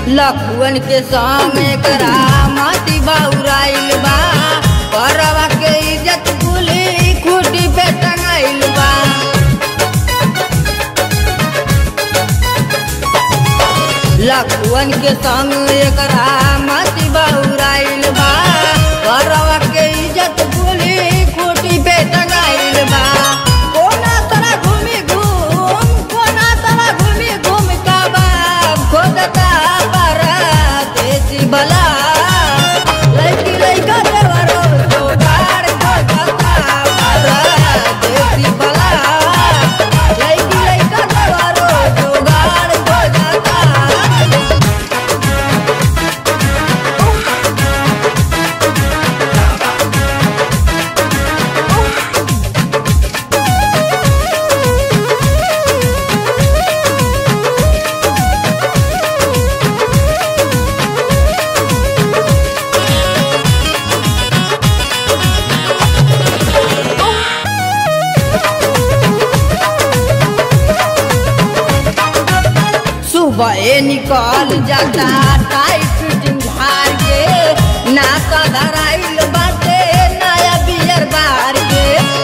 लखुअन के सामे करा माती बाउराइल बा परवा के इज्जत कुली खूटी पे टंगाइल बा लखुअन के संग एकरा माती बाउराइल बा परवा के इज्जत कुली खूटी पे टंगाइल बा कोना तरा घूमी घूम कोना तरा घूमी घूम का बाप खोदता पारा देसी बला लड़की लड़का देवरो जोगाड़ खोदता पारा देसी बला लड़की लड़का देवरो जोगाड़ खोदता सुबह निकल जाता टाइट फिटिंग झार के नाका धराइल बाटे नया बियर बार के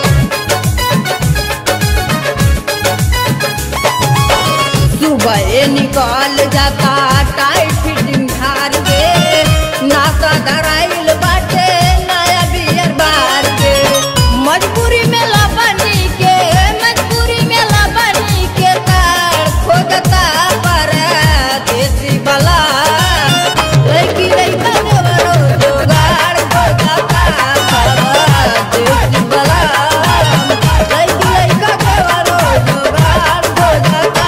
सुबह निकल जाता टाइट फिटिंग झार के नाका धराइल बाटे नया बियर बार के मजबूरी में लबनी के मजबूरी में लबनी के तार खोदता पर देसी बला लड़की लड़का देवरो जोगाड़ खोदता पर देसी बला लड़की लड़का देवरो जोगाड़ खोदता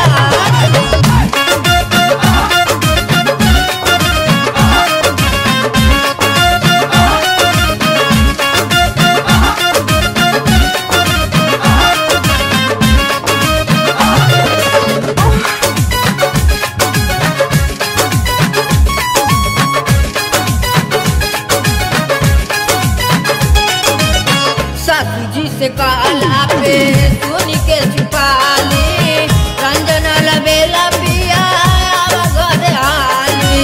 सासू जी से काला पे सुन के छुपा ली रंजन लबेला पिया घर आली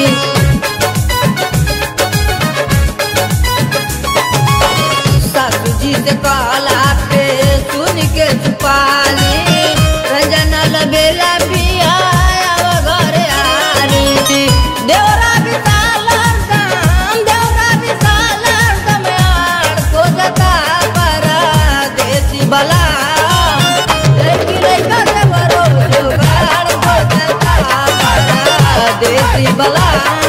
सासू जी से काला पे सुन के छुपा ली रंजन लबेला पिया घर आली देवरा विशाल हरदम देवरा विशाल हरदम यार खोजता परा देसी बला लड़की लड़का देवरो जुगाड़ खोजता परा देसी बला